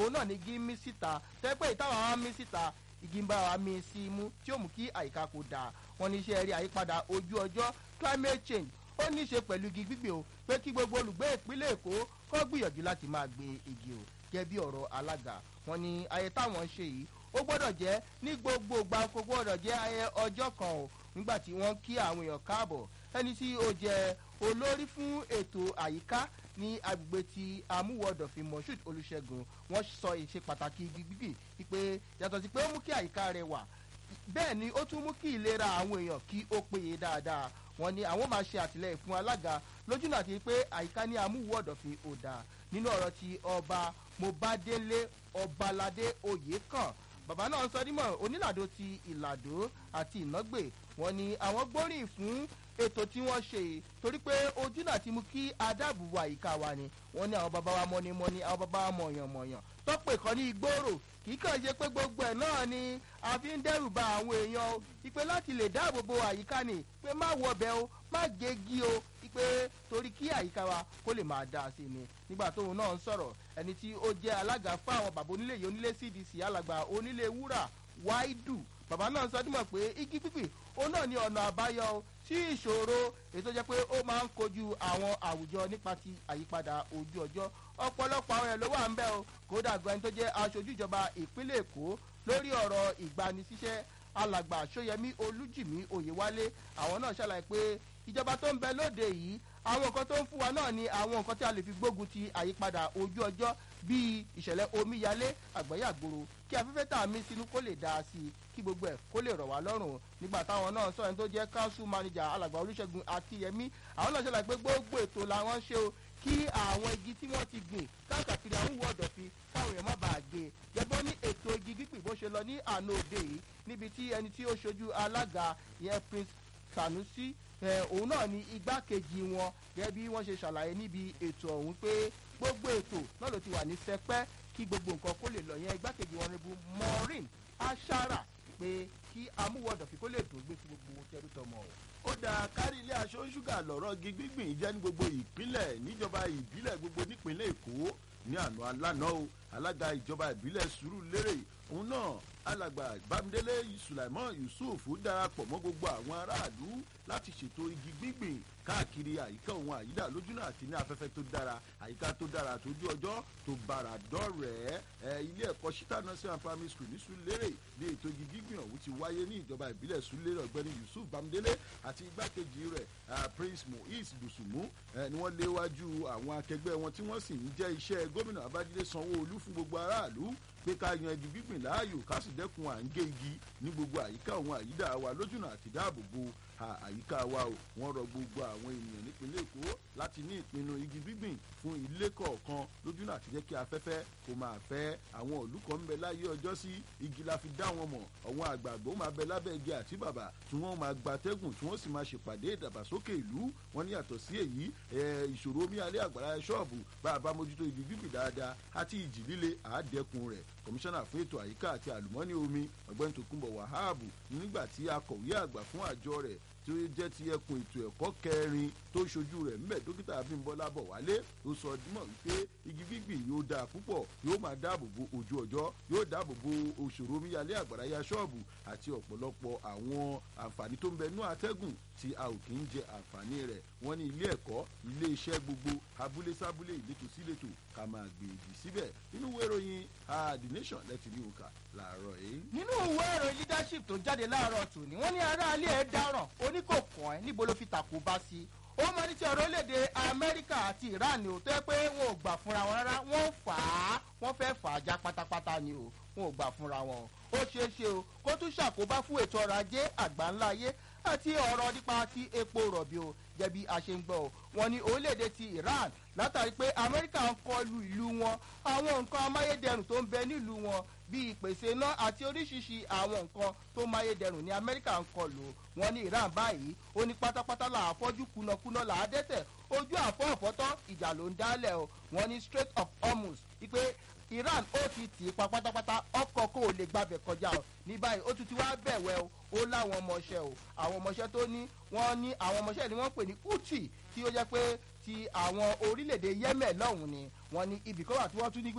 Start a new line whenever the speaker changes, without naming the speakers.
òun náà ní igi mí síta tẹ́pẹ́ ìtawà wa mí síta igi ń bá wa mí sí imú tí ó mú kí àyíká kò dáa wọn ní iṣẹ́ rí àyípadà ojú ọjọ́ climate change ó ní í ṣe pẹ̀lú igi gbígbé o pé kí gbogbo olùgbé ìpínlẹ̀ èkó kọ́ gbìyànjú láti máa gbé igi o gẹ́gẹ́ bí ọ̀rọ̀ alága wọn ní ayé táwọn ń ṣe yìí ó gbọ́dọ̀ jẹ́ ní gbogbo ìgbà kó gbọ́dọ̀ jẹ́ ayé ọjọ́ kan o nígbà tí wọ́n kí àwọn èèyàn káàbọ̀ ẹni tí ó jẹ́ olórí fún ètò àyíká ní agbègbè ti amúwọ̀dọ̀fin moshood olùṣègùn wọ́n sọ ìṣe pàtàkì igi gbígbì wípé yàtọ̀ sí pé ó mú kí àyíká rẹ̀ wà bẹ́ẹ̀ ni ó tún mú kí ìlera àwọn èèyàn kí ó péye dáadáa wọn ni àwọn máa ṣe àtìlẹyìn fún alága lójúnà àti pé àyíká ní amúwọ̀dọ̀fin ò dáa nínú ọ̀rọ̀ ti ọba mobadele ọbaládé oyèkàn bàbá náà sọ dímọ̀ onílàdó ti ìlàdó àti ìnágbè wọn ni àwọn gbóríyìn fún ètò tí wọ́n ṣe yìí torí pé ojú náà ti mú kí adáàbòbò àyíká wa ni wọ́n ní àwọn bàbá wa mọ́nímọ́ní àwọn bàbá wa mọ̀yànmọ̀yàn tọ́pẹ̀ kan ní ìgboro kì í kàn ṣe pé gbogbo ẹ̀ náà ni a fi ń dẹ́rù ba àwọn èèyàn o ìpè láti lè dáàbòbò àyíká ni pé má wọbẹ̀ o má gégi o ìpè torí kí àyíká wa kó lè máa dáa sí ni nígbà tóun náà ń sọ̀rọ̀ ẹni tí ó jẹ́ alága fún àwọn bàbá onílé yìí onílé cdc alàgbà onílé wúrà wáídù bàbá náà sọ dímọ̀ pé igi pípì òun náà ní ọ̀nà àbáyọ sí ìṣòro ètò jẹ́ pé ó máa ń kojú àwọn àwùjọ nípa ti àyípadà ojú ọjọ́ ọ̀pọ̀lọpọ̀ àwọn ẹ̀ ló wà ń bẹ́ o kódà gan ẹni tó jẹ́ aṣojú ìjọba ìpínlẹ̀ èkó lórí ọ̀rọ̀ ìgbanisíṣẹ́ alàgbà sóyẹmí olújìmí òyewálé àwọn náà ṣàlàyé pé ìjọba tó ń bẹ lóde yìí àwọn nǹkan tó ń fún wa náà ni àwọn nǹkan tí a lè fi gbógun ti àyípadà ojú ọjọ́ bíi ìṣẹ̀lẹ̀ omíyalé àgbẹ̀yàgbòrò kí afẹ́fẹ́ tà mí sínú kó lè dáa sí i kí gbogbo ẹ̀ kó lè rọ̀ wá lọ́rùn nígbà táwọn náà sọ ẹni tó jẹ́ council manager alàgbà olùṣègùn akíyẹmí àwọn náà ṣàlàyé pé gbogbo ètò làwọn ṣe o kí àwọn igi tí wọ́n ti gbìn káàkiri àwọn ìwọ ọ̀dọ̀fin káwọn èèyàn má bàa gé gẹ́gbọ́n ní ètò igi gbígbìn bó ṣe lọ ní àná òde yìí níbi tí ẹni tí ó ṣojú alága ìyẹn prince sanusi òun náà ní igbákejì wọn gẹ́gẹ́ bí wọ́n ṣe ṣàlàyé níbi ètò ọ̀hún pé gbogbo ètò náà ló ti wà ní sẹpẹ́ kí gbogbo nǹkan kó lè lọ yẹn igbákejì wọn níbu maureen ashara pé kí amúwọ̀dọ̀fin kó lè dùn gbé fún gbogbo tẹrú tọmọ o
ó dáa kárí ilé aṣọ ṣúgà lọ́rọ́ igi gbígbìn jẹ́ ní gbogbo ìpínlẹ̀ níjọba ìbílẹ̀ gbogbo nípínlẹ̀ èkó ní àná alánà o alága ìjọba ìbílẹ̀ sùúrù lérè òun náà alàgbà bámidélé sulaimon yusuf darapọ̀ mọ́ gbogbo àwọn aráàlú láti ṣètò igi gbígbìn káàkiri àyíká òun àyídà lójúnà àti ní afẹ́fẹ́ tó dára àyíká tó dára tójú ọjọ́ tó bára dọ́rẹ̀ẹ́ ẹ ilé ẹ̀kọ́ shita nursery and primary school ní sulérè ní ètò igi gbígbìn ọ̀hún ti wáyé ní ìjọba ìbílẹ̀ sulérè ọ̀gbẹ́ni yusuf bámidélé àti igbákejì rẹ̀ prince mohiz busumu ni wọ́n léwájú àwọn akẹgbẹ́ wọn tí wọ́n sì ń jẹ́ iṣẹ́ gómìnà babájídé sanwó-olú fún gbogbo aráàlú pé ká yan igi gbígbìn láàyò ká sì dẹ́kun à ń gé igi ní gbogbo àyíká òun àyídà wa lójúnà àti dáàbòbò àyíká wa o wọ́n rọ gbogbo àwọn ènìyàn nípínlẹ̀ èkó láti ní ìpinnu igi gbígbìn fún ilé kọ̀ọ̀kan lójúnà àti jẹ́ kí afẹ́fẹ́ kó máa fẹ́ àwọn òlú kan ń bẹ láyé ọjọ́ sí igi la fi dá wọn mọ̀ àwọn àgbààgbà ó máa bẹ lábẹ́ igi àti bàbà tí wọ́n máa gbatẹ́gùn tí wọ́n sì máa ṣèpàdé ìdàgbàsókè ìlú wọn ní yàtọ̀ sí èyí ìṣòro omi alẹ́ àgbàrá ṣọ́ọ̀bù bá a bá mójútó igi gbígbìn dáadáa àti ìjì líle àádẹ́kun rẹ̀ kọmíṣánná fún ètò àyíká àti àlùmọ́nì omi ọ̀gbẹ́ni tòkunbọ̀ wàhábù nígbà tí akọ̀wé àgbà fún àjọ rẹ̀ tí ó jẹ́ ti ẹkùn ètò ẹ̀kọ́ kẹrin tó ṣojú rẹ̀ ńbẹ̀ dókítà abímbọ́lá bọ̀wálé ó sọ dímọ̀ wípé igi gbígbìn yóò dáa púpọ̀ yóò máa dáàbò bo ojú ọjọ́ yóò dáàbò bo òṣòro omíyalé àgbàráyà ṣọ́ọ̀bù àti ọ̀pọ̀lọpọ̀ àwọn àǹfààní tó ń bẹ nú atẹ́gùn tí a ò kì í jẹ àǹfààní rẹ̀ wọ́n ní ilé ẹ̀kọ́ ilé iṣẹ́ gbogbo abúlé sábúlé ìletò síletò ká máa gbèjì síbẹ̀ nínú ìwé ìròyìn the nation lẹ́tì ní òǹkà làárọ̀ yìí.
nínú ìwé ìròyìn leadership tó jáde láàárọ̀ tòní wọ́n ní aráalé ẹ̀ dáràn oníkòkàn ẹ̀ níbo ló fi tàkó bá sí ó mọ ní ti ọ̀rọ̀ orílẹ̀-èdè amẹ́ríkà àti iran ò tẹ́ pé wọn ò gbà fúnra wọn rárá wọ́n fà á wọ́n fẹ́ fà á já pátápátá ni o wọn ò gbà fúnra wọn ó ṣeé ṣe o kó tún ṣàkóbá fún ètò ọrọ̀ ajé àgbáńlá ayé àti ọ̀rọ̀ nípa ti epo rọ̀bì o jẹ̀bi àṣeǹgbọ̀ o wọn ní orílẹ̀-èdè ti iran látàrí pé amẹ́ríkà ń kọlu ìlú wọn àwọn nǹkan amáyédẹrùn tó ń bẹ nílùú wọn bíi ìpèsè iná àti oríṣiríṣi àwọn nǹkan tó máyédẹrùn ní amẹ́ríkà ń kọlù wọn ní iran báyìí ó ní pátápátá là á fọ́jú kùnàkùnà là á dẹ́tẹ̀ ojú àfọ́ ọ̀fọ́tọ́ ìjà ló ń dálẹ̀ o wọn ní strait of hormuz wípé iran ó ti tì í pa pátápátá ọkọ̀ kó o lè gbàbẹ̀ kọjá o ní báyìí ó tún ti wá bẹ̀wẹ̀ o ó láwọn ọmọọṣẹ́ o àwọn ọmọọṣẹ́ tó ní wọ́n ní àwọn ọmọọṣẹ́ ni wọ́n pè ní uchi tí ó jẹ́ pé ti àwọn orílẹ̀-èdè yemen lọ́hùn-ún ni wọ́n ní ibì kan wà tí wọ́n tún ní